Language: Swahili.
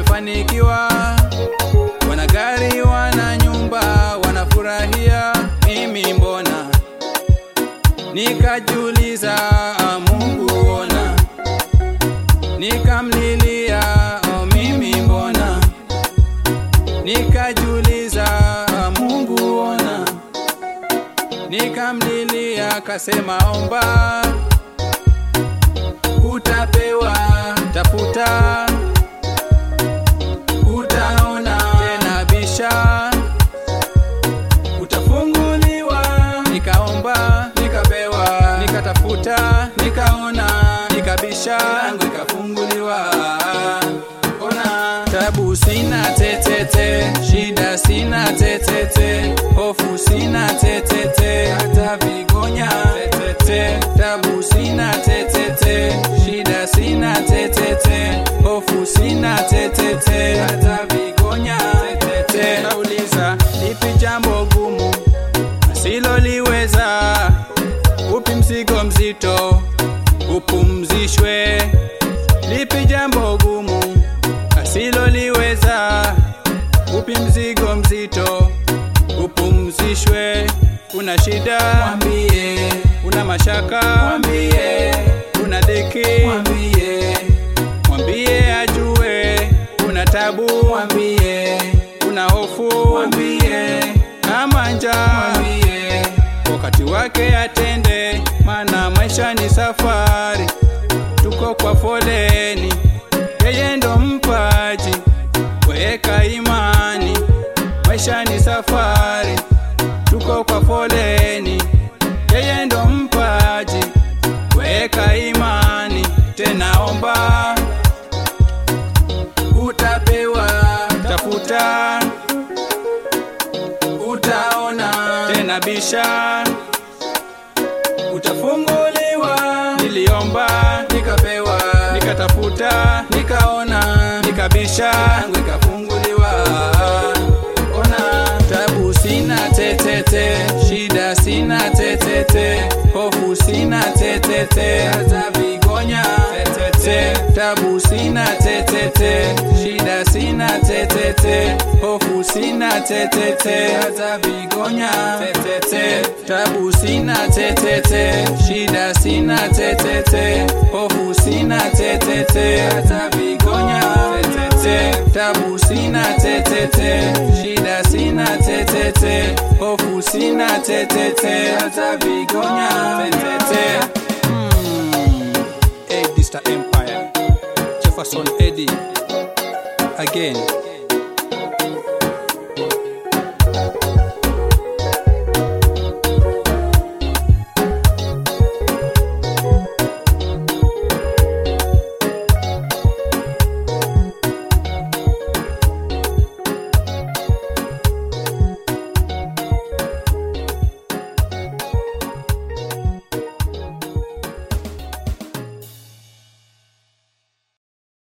wamefanikiwa, wana gari, wana nyumba, wanafurahia, mimi mbona? Nikajiuliza, Mungu ona, nikamlilia, oh, mimi mbona? Nikajiuliza, Mungu ona, nikamlilia, kasema omba, utapewa, tafuta, utaona, tena bisha, utafunguliwa. Nikaomba, nikapewa, nikatafuta, nikaona, nikabisha, langu ikafunguliwa. Ona, tabu sina tetete, shida sina tetete, hofu sina tetete, hata vigonya tetete, tabu sina tetete, shida sina tetete, hofu sina tetete, hata vigonya tetete. Nauliza, lipi jambo gumu asiloliweza? Upi mzigo mzito upumzishwe? Lipi jambo gumu asiloliweza? Upi mzigo mzito upumzishwe? Una shida mwambie, una mashaka mwambie, una dhiki mwambie, mwambie ajue, una tabu mwambie, una hofu mwambie, ama njaa mwambie, wakati wake atende, maana maisha ni safari, tuko kwa foleni, yeye ndo mpaji, weka imani, maisha ni safari, tuko kwa foleni, yeye ndo mpaji, weka imani, tena omba, utapewa, tafuta, utaona, tena bisha, utafunguliwa. Niliomba, nikapewa, nikatafuta, nikaona, nikabisha, yangu ikafunguliwa. Ona, tabu sina tetete, shida sina tetete, hofu sina tetete, hata vigonya tetete, tabu sina tetete, shida sina tetete, hofu sina tetete, hata vigonya tetete, tabu sina tetete, shida sina tetete, hofu sina tetete, hata vigonya tetete, tabu sina tetete, shida sina tetete, hofu sina tetete, hata vigonya tetete. Hmm. Eddie Star Empire, Jefferson Eddie again.